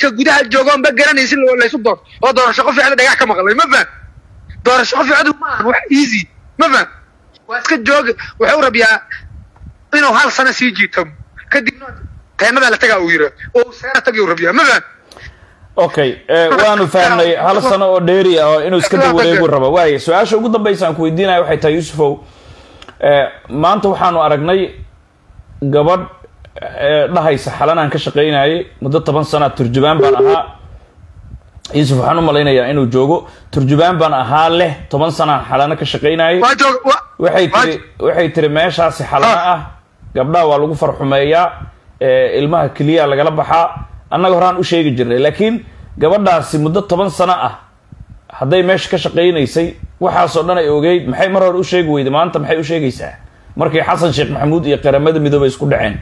dadka gudaha joogoon ba garanaysin laysu doorto oo doorasho qof ficda dhagax ka maqlay ma faham doorasho qof ficdu ma ahan wax easy ma faham waa iska jooga wuxuu rabiyaa inuu hal sano sii jiito kadibna teenadaa la tagaa uu yira oo uu seera tagay uu rabiyaa ma faham okay eh, waanu fahnay hal sano oo dheeri ah oo inuu iska dib wareegu rabo waaye su-aasha ugu dambaysa aan ku weydiinaya waxay tahay yuusufow eh, maanta waxaanu aragnay gabadh eh, dhahaysa xalan aan ka shaqaynayay muddo toban sana turjubaan baan ahaa yuusuf waxaan u malaynayaa inuu joogo turjubaan baan ahaa leh toban sanaan xalano ka shaqaynayay waa joog wa- waxay waa- tiri waxay tiri meeshaasi xalano ah gabdhaha waa lagu farxumeeyaa ee, ilmaha keliya lagala baxaa annaga horaan u sheegi jirnay laakiin gabadhaasi muddo toban sano ah hadday meesha ka shaqaynaysay waxaasoo dhan ay ogeyd maxay mar hore u sheegi weyday maanta maxay u sheegaysaa markii xasan sheekh maxamuud iyo qaramada midoobay isku dhaceen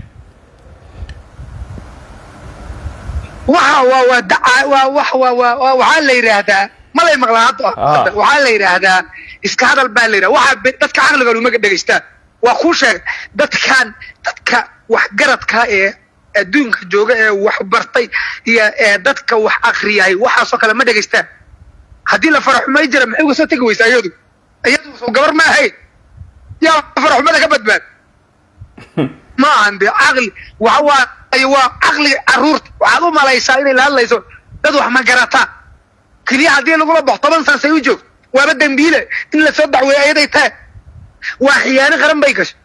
waxa waa waa daca waa wax waa waa waa- waxaa la yidhaahdaa ma lay maqlaa hadda Ah. hadda waxaa la yidhaahdaa iska hadal baa la yidhahdaa waxaa be- dadka caqliga uma dhegaystaan waa kuu sheeg dadkan dadka waxgaradka ee adduunka jooga ee wax bartay iyo ee dadka wax akriyay waxaasoo kale ma dhegaystaan haddii la faraxumay jira maxay uga soo tegi weysa iyadu iyadu soo gabar ma ahayn yaa faraxumada ka badbaad ma ahan de caqli waxa waaye waa caqliga caruurta waxaad u malaysaa inay la hadlayso dad wax ma garataa keliya haddii lagula baxo toban sana say u joogto waaba dembiile in lasoo dacweeyo ayaday tahay waa khiyaano qaran bay gashay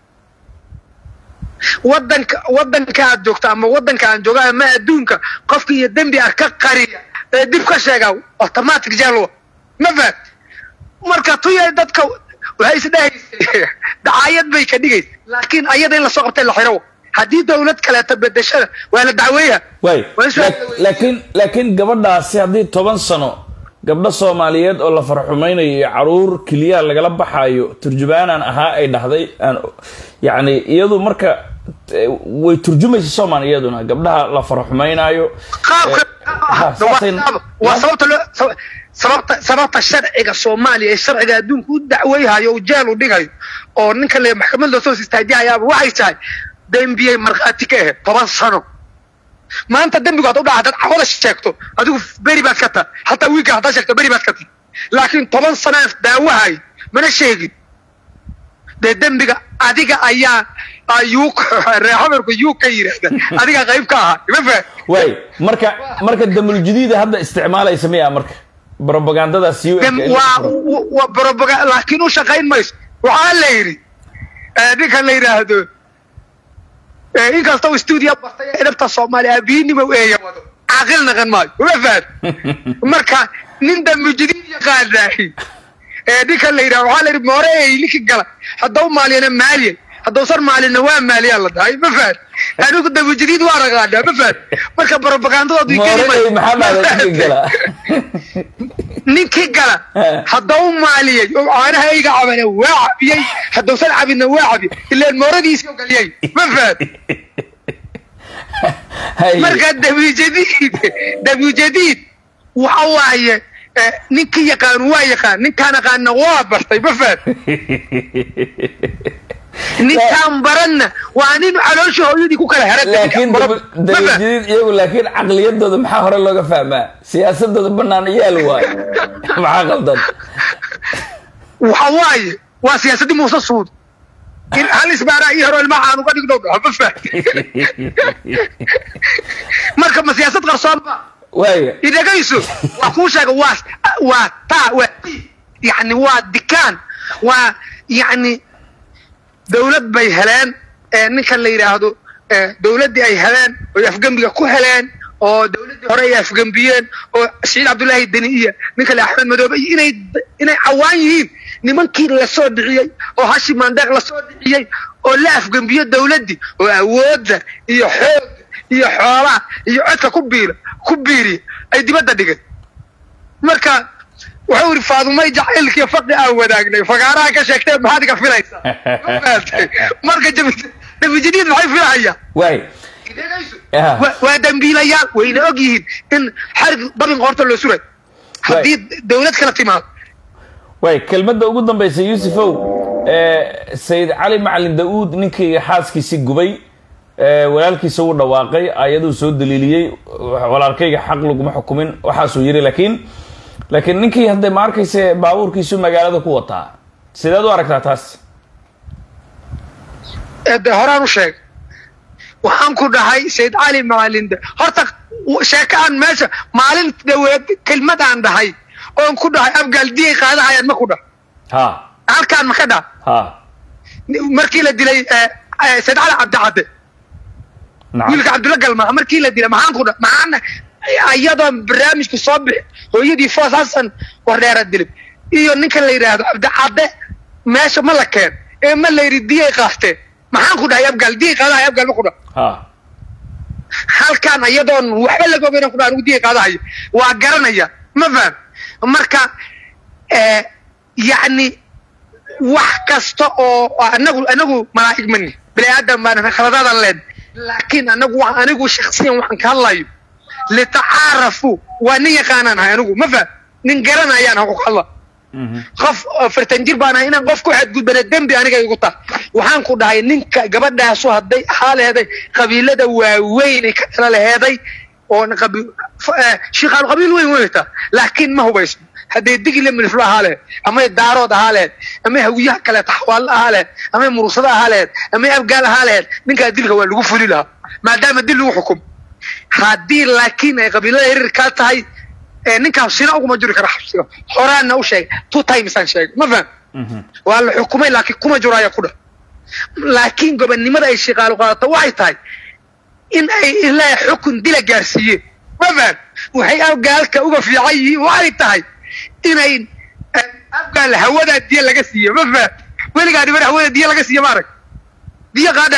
wadanka wadanka aad joogto ama wadanka aan jooga ama adduunka qofka iyo dembi ah ka qariya ee dib ka sheega automatic jaal ma fahad marka tuyay dadka waxay isdhehaysay dacaayad bay ka dhigaysa laakiin ayada in lasoo qabtay la xiro haddii dawlad kaleeto bedeshada waa la dacweeya waay Waa is- la- laakiin laakiin gabadhaasi haddii toban sano gabdho soomaaliyeed oo la farxumaynayo iyo caruur keliyaha lagala baxaayo turjubaanaan ahaa ay dhahday aan yacni iyadu marka eh, way turjumaysa soomaali iyaduna gabdhaha la farxumaynaayo qaabka ha, saasay- waa sababta loo sab- sababta sababta sharciga soomaaliya ee sharciga adduunka u dacweyhayo u jeel u dhigayo oo ninka le maxkamad loo soo istaajihayaaba waxay tahay dembiyay markhaati ka ahayd toban sano maanta dembigu hadda u dhaca dad cawada sheegto adigu beri baad ka tahay hataa wiilka haddaa sheegto beri baad ka tahay laakiin toban sanaan daawahay mana sheegin dee dembiga adiga ayaa ayuu reexamarku yuu ka yidhaahda adiga qayb ka ahaa ima fahad waay marka marka damul jadiida hadda isticmaalaysa miya marka propagandadaas u Dem- waa waa propaga laakiin u shaqayn mayso waxaa la yidhi eh, ninka la yidhaahdo eh, inkasta uu stuudio bartay ee dhabta soomaaliya abiinimo eeya wado caaqil naqan maayo uma fahad marka nin dambi jadiid yaqaanaahi ee ninka la yidhahdo waxaa la yidhi moore ee ninki gala haddau maaliyana maaliya haddausan maalina waa maaliyaa la dhahay ma fahad anigu dambi jadiid waa naqaanaa ma fahad marka propagandadoodu moorey maxaa dhahday ninkii gala ninkii gala haddau maaliyey oo caanaha ayga cabana waa cabiyey haddausan cabinna waa cabi ilaan mooradiisii oo galiyey ma fahad Hay. marka dabijadiid dabijadiid waxa waaye eh, ninkii yaqaan waa yaqaan ninkaan aqaana waa bartay ma fahad ninkaan baranna waa nin caloosha hooyadii ku kala heran laakiin damul jadiid iyagu laakiin caqliyadooda maxaa hore looga fahmaa siyaasadooda banaan yaal waayo maxaa qaldan waxa waaye waa siyaasadii muuse suud in hal isbaaraa iyo hore ilmaha aan uga dhigno dhaho ma fahad marka ma siyaasad qarsoon ba waaya idhagayso waa kuu sheega waa waa taa waa yani waa dikaan waa yani dawlad bay heleen ee ninkan la yidhaahdo ee dawladdii ay heleen oy afgembiga ku heleen oo dawladdii hore ay afgembiyeen oo saciid cabdullaahi deni iyo ninka le axmed madoobe iyo inay inay cawaan yihiin nimankii lasoo dhiciyey oo hashi mandeeq lasoo dhiciyey oo la afgembiyo dawladdii oo awoodda iyo xoogga iyo xoolaha iyo codka ku biira ku biiriya ay dibadda dhigeen marka wuxuu yidhi faadumay jacaylkiiyo faqi aan wadaagnay fagaaraha ka sheegtee maxaad iga filaysaa Ma fahamtay? marka jabi- dabijadiid maxay filahayaan waay Ah. Wa- waa dambiilayaal wayna og yihiin in xarig dabin qoorta loo suray haddii dawlad kala timaado waay kelmadda ugu dambaysa yuusufow ee sayid cali macalin da-uud ninkii xaaskiisii gubay walaalkiisa uu dhawaaqay ayaduu soo daliiliyey walaalkayga xaq laguma xukumin waxaasuu yiri laakiin laakiin ninkii hadda ma arkayse baabuurkiisu magaalada ku wataa sideed u aragtaa taas de horaan u sheeg waxaan ku dhahay sayd cali macalinde horta sheeko aan meesha maalin dhaweed kelmad aan dhahay oon ku dhahay abgaal diyay qaadahayaan ma ku dhah ha halkaan ma ka dhah ha markii la dilay sayd cali cabdicadde nacam wiilka cabdulla galmaa markii la dilay maxaan ku dhah maxaan iyadoo barnaamijku soo bixi hooyadii foos xasan wardheera dilay iyo ninka la yidhaahdo cabdicadde meesha ma la keen ee ma la yidhi diyay qaasteen maxaan ku dhahay abgaal diyay qaadahay abgaal ma ku dhah ha halkaan iyadoon waxba laga ogeyn ku anigu diya qaadahayo waa garanaya ma faham marka yacni wax kasta oo anagu anagu malaa'ig mani bini aadam baan khaladaadan leen laakiin anagu wa anigu shaksiyan waxaan ka hadlayo litacaarafu waa nin yaqaanaan ahay anigu ma faham nin garanayaan ha ku hadla qof fartan jir baan ahay inaan qof ku xadgudbana dembi aniga igu tahay waxaan ku dhahay ninka gabadhaasu hadday ahaa leheday qabiilada waaweyn ay ka tala laheeday oo shiiqaal qabiil weyn weyta laakiin ma hubayso hadday digile miliflo ahaa lehed amay daarood ahaa lehed amay hawiyaha kaleeta xawaallo ahaa lehed amay murursado ahaa lehed amay abgaal ahaa lehed ninkaa dilka waa lagu fuli lahaa maadaama dil lagu xukum haddii laakiin ay qabiilada hirirkaa tahay ninkaas sina uguma jiri kara xabsiga horaana u sheegay two times aan sheegay ma faham waa la xukumay laakiin kuma jiro ayaa ku dhah laakiin gobonnimada ay shiqaalu qaadato waxay tahay in ay ilaa xukun dila gaarsiiyeen ma faham waxay abgaalka uga fiican yihiin waxay tahay inay abgaal hawadaa diya laga siiyo ma faham weligaa dhiban hawada diya laga siiyo maarag diya qaadha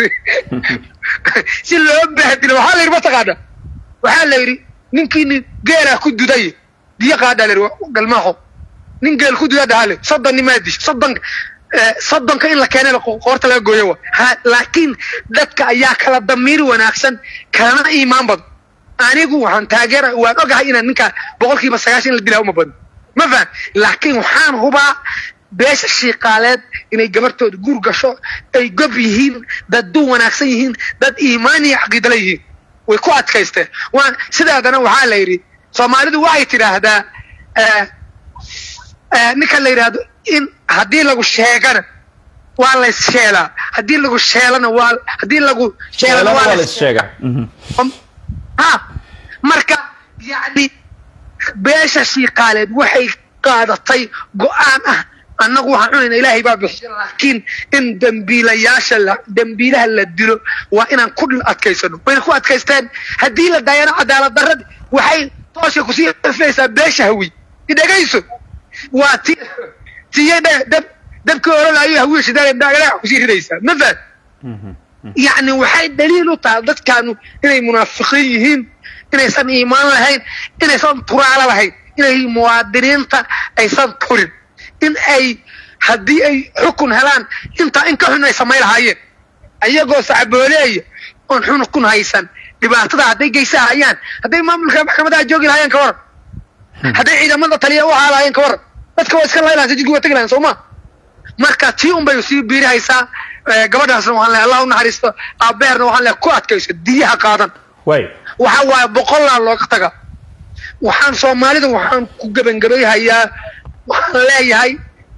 si loo bahdilo waxaa la yidhi mataqaana waxaa la yidhi ninkiini geelaa ku duday diya qaadha la yidhi galmaaxo nin geel ku dudaa dhahaa le soddon nimaa disho soddon soddonka in la keenay qoorta laga gooyo wa ha laakiin dadka ayaa kala damiir wanaagsan kalana iimaan badan anigu waxaan taageera waan ogahay inaan ninkaa boqolkiiba sagaashan in la dilaa uma badno ma faham laakiin waxaan hubaa beesha shiiqaaleed inay gabartooda guur gasho ay gob yihiin dad du wanaagsan yihiin dad iimaan iyo caqiidala yihiin way ku adkaysteen waan sidaadana waxaa la yidhi soomaalidu waxay tidhaahdaa ninka la yidhaahdo in haddii lagu sheegana waa la issheelaa haddii lagu sheelana waa haddii lagu sheelana waa la sheega ha marka yacni beesha shiiqaaleed waxay qaadatay go-aan ah annagu waxaan cunayna ilaahay baa bixiya laakiin in dembiilayaasha la dembiilaha la dilo waa inaan ku adkaysano wayna ku adkaysteen haddii la daayana cadaalad darradi waxay toosha kusii ifaysaa beesha hawi idhegayso waa ti tiyay dab dabkii orolayo hawiya shidaale dhagax kusii ridaysaa ma fahad yacni waxay daliil u tahay dadkaanu inay munaafiqiin yihiin inaysan iimaan lahayn inaysan turaalo lahayn inay muwaadiniinta aysan turin in ay haddii ay xukun helaan intaa in ka xun ay samay lahaayeen ayagoo sacbooleeya oon xukun haysan dhibaatada hadday geysahayaan hadday maamulka maxkamadaha joogi lahaayeen ka waran hadday ciidamada taliya u ahaa lahaayeen ka waran dadka waa iska laylahan sajidku waa tegi lahayn sooma marka tii un bay sii biirihaysaa gabadhaasna waxaan lehay allah u naxariisto aabeerna waxaan lehay ku adkayso diyaha qaadan way waxa waaye boqollaa looga taga waxaan soomaalida waxaan ku gebangebayhayaa waxaan leeyahay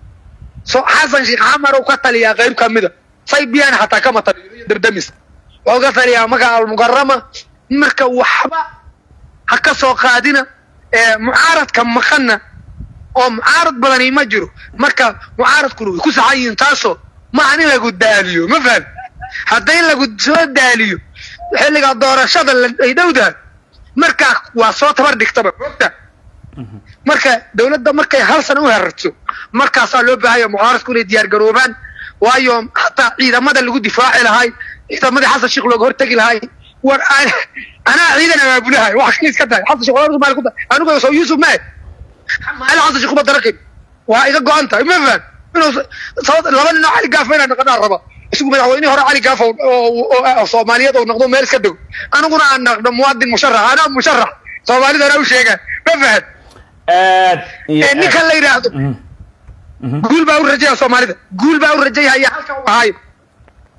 so xasan sheekh xamar uu ka taliyaa qayb ka mida saybiyan xataa kama taliyo iyo dardamis wuxuu ka taliyaa magaca almukarama marka waxba ha ka soo qaadina mucaaradka maqanna oo mucaarad badani ma jiro marka mucaaradkuna way ku saxan yihiin taasoo maahan in lagu daaliyo ma faham hadday lagu soo daaliyo xilliga doorashada ay dhowdahay markaa waa soo tabar dhigtaba ogta marka dawladda markay hal sana u herarto markaasaa loo baahanya mucaaradku inay diyaar garoobaan waayo hataa ciidamada lagu difaaci lahay ciidamadii xasan sheekh looga hortegi lahay war anaa ciidan abaabulahay wax kale iska tahay xasan sheekh walaa maali ku tahay anigu soo yuusuf mae maali xasan sheekh uma darakay waa iga go-an tahay ma faham inuu laba nin oo cali gaafa inaan naqanaa raba isagu madaxweynihii hore cali gaaf oo soomaaliyeed oo noqdo meel iska dego aniguna aan naqdo muwaadin musharax anaa musharax soomaalida hore u sheegaan ma fahad aad iyo ninkan la yidhaahdo guul baa u rajaya soomaalida guul baa u rajayhaya halka u ahaayo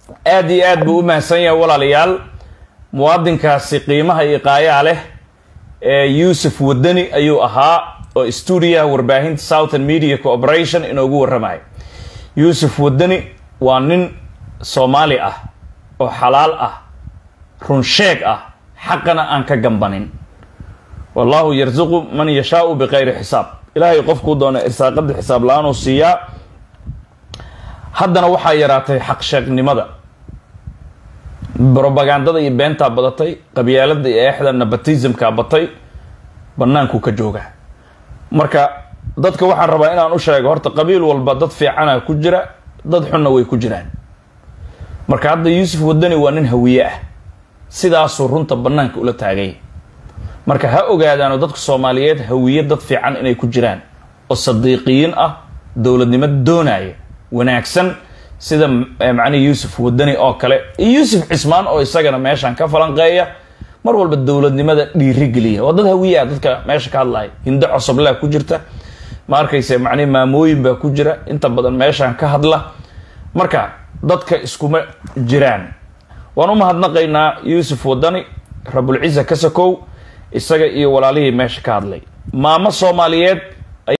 aad iyo aad buu u mahadsan yahay walaalayaal muwaadinkaasi qiimaha iyo qaayaa leh ee yuusuf wadani ayuu ahaa oo stuudiyaha warbaahinta southern media cooperation inoogu warramaya yuusuf wadani waa nin soomaali ah oo xalaal ah runsheeg ah xaqana aan ka gambanin wallahu yarsuqu man yashaau biqayri xisaab ilaahay qofkuu doona irsaaqada xisaab la-aanuu siiyaa haddana waxaa yaraatay xaq sheegnimada brobagandada iyo beentaa badatay qabyaalada iyo eexda nabatismkaa batay bannaankuu ka jooga marka dadka waxaan rabaa inaan u sheego horta qabiil walba dad fiicana ku jira dad xunna way ku jiraan marka hadda yuusuf wadani waa nin hawiye ah sidaasuu runta bannaanka ula taagay marka ha ogaadaano dadka soomaaliyeed hawiye dad fiican inay ku jiraan oo sadiiqiyiin ah dowladnimo doonaya wanaagsan sida macnihi yuusuf wadani oo kale iyo yuusuf cismaan oo isagana meeshan ka falanqeeya mar walba dowladnimada dhiirigeliya waa dad hawiye ah dadka meesha ka hadlaya hindo cosoblaa ku jirta ma arkayse macnihi maamooyin baa ku jira inta badan meeshan ka hadla marka dadka iskuma jiraan waan u mahadnaqaynaa yuusuf wadani rabulciza kasakow isaga iyo walaalihii meesha ka hadlay maamo soomaaliyeed